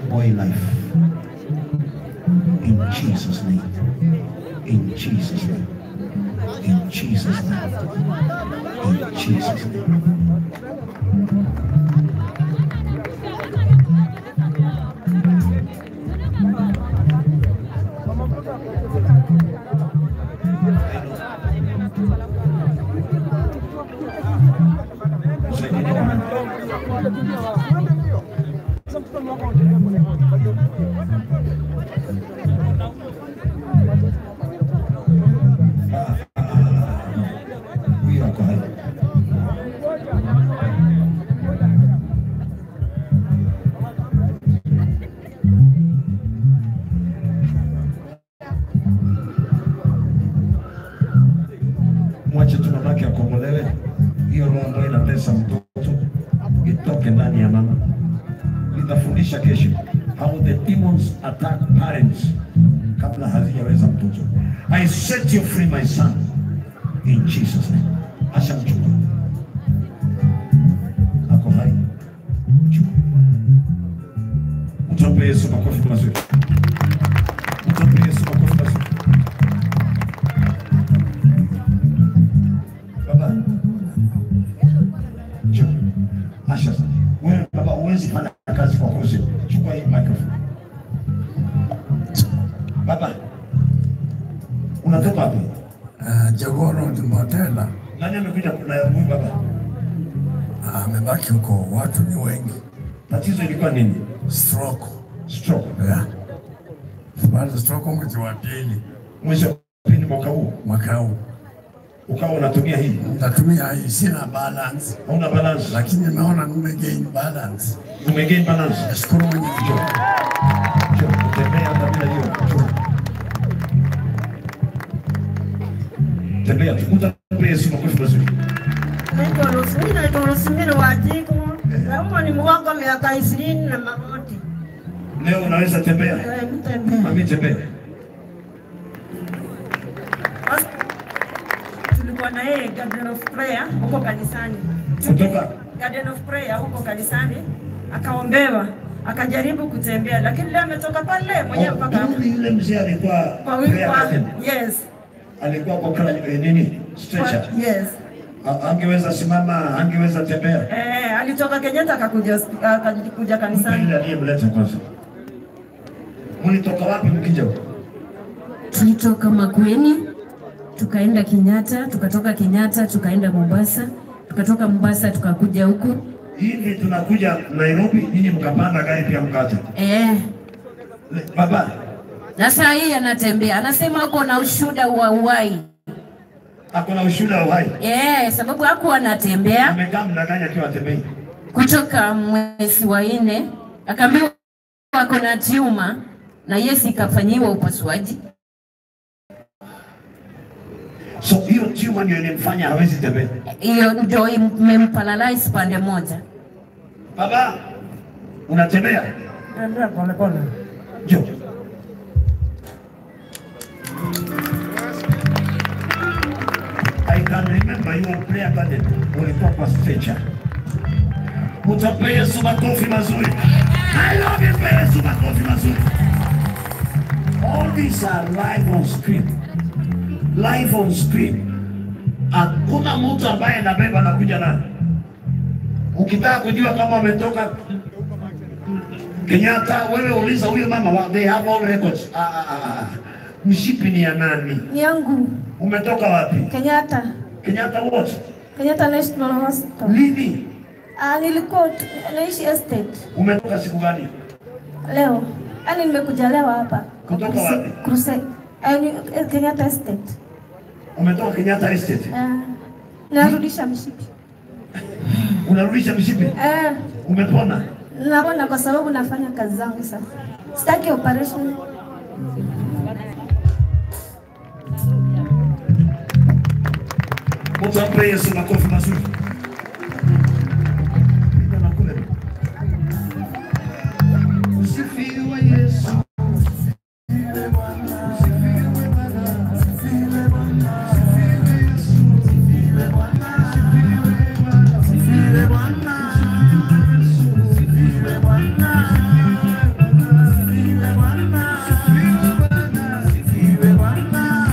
boy life. In Jesus' name. In Jesus' name. In Jesus' name. In Jesus' name. Huyo ako hai. Mwache tu mamake akombolewe. Hiyo roho ambayo inatesa mtoto itoke ndani ya mama. Nitafundisha kesho how the demons attack parents kabla hazijaweza mtoto. I set you free my son in Jesus name. Acha mchukue. Ako hai. Mchukue. Mtampe Yesu makofi mazuri. Mtampe Yesu makofi mazuri. Baba. Njoo. Asha. Wewe baba huwezi fanya kazi kwa kosi. Chukua hii microphone. Baba. Unatoka wapi? Uh, Jagoro Motela Nani amekuja na huyu baba? amebaki huko, watu ni wengi. Tatizo ilikuwa nini? Stroke Stroke. yeah. Baada stroke mwezi wa pili Mwezi wa pili mwaka huu mwaka huu ukawa unatumia hii, natumia hii, sina balance, hauna balance, lakini nimeona nimegain balance. umegain balance. Nashukuru Mwenyezi Mungu. Njoo, tembea hata bila hiyo. Njoo. Tembea tu, mtampe Yesu makofi mazuri. Naitwa Rosemary, naitwa Rosemary Wajiko. Naumwa ni mgongo miaka ishirini na magoti. Leo unaweza tembea, Eh, mtembea. mami tembea. Basi, Tulikuwa na yeye Garden of Prayer huko kanisani. Kutoka Garden of Prayer huko kanisani akaombewa akajaribu kutembea, lakini leo ametoka pale mwenyewe mpaka Huyu yule mzee alikuwa kwa wiki prayer kwa captain. yes alikuwa kwa kala eh, nini stretcher, kwa, yes A- angeweza simama, angeweza tembea. eh, alitoka Kenyatta akakuja akakuja kanisani. Yule aliyemleta kwanza, mlitoka wapi mkija huko? Tulitoka Makueni tukaenda Kenyatta, tukatoka Kenyatta tukaenda Mombasa, tukatoka Mombasa tukakuja huku hivi tunakuja Nairobi, nyinyi mkapanda gari pia mkaja. eh. Le- Baba Na saa hii anatembea, anasema uko na ushuda wa uhai ako na ushuhuda wa uhai, eh, sababu hakuwa anatembea amekaa mdanganya akiwa atembei. kutoka mwezi wa nne, akaambiwa ako na tiuma na Yesu ikafanyiwa upasuaji. So hiyo tumor ndio ilimfanya hawezi tembea. Hiyo ndio imemparalyze pande moja. Baba unatembea? Ndio pole pole. Njoo. I can remember you were prayer garden, ulikuwa kwa stretcher. Utape Yesu makofi mazuri. I love you, pe Yesu makofi mazuri. All these are live on screen. Live on screen. Hakuna mtu ambaye anabeba na kuja naye. Ukitaka kujua kama wametoka Kenyatta, wewe uliza huyo mama, wa- they have all records. Ah, ah, ah, ah. Mshipi ni ya nani? Ni yangu Umetoka wapi? Kenyatta. Kenyatta what? Kenyatta National Hospital. Lini? Ah, nilikuwa tu- naishi estate Umetoka siku gani? leo. Yaani nimekuja leo hapa. Kutoka Crusade- wapi? Crusade. Eh, ni eh, Kenyatta estate. Umetoka Kenyatta Estate. Ah, narudisha mshipi. Unarudisha mshipi? Eh, Umepona? napona kwa sababu nafanya kazi zangu sasa. Sitaki operation. Mtu ampe Yesu makofi mazuri.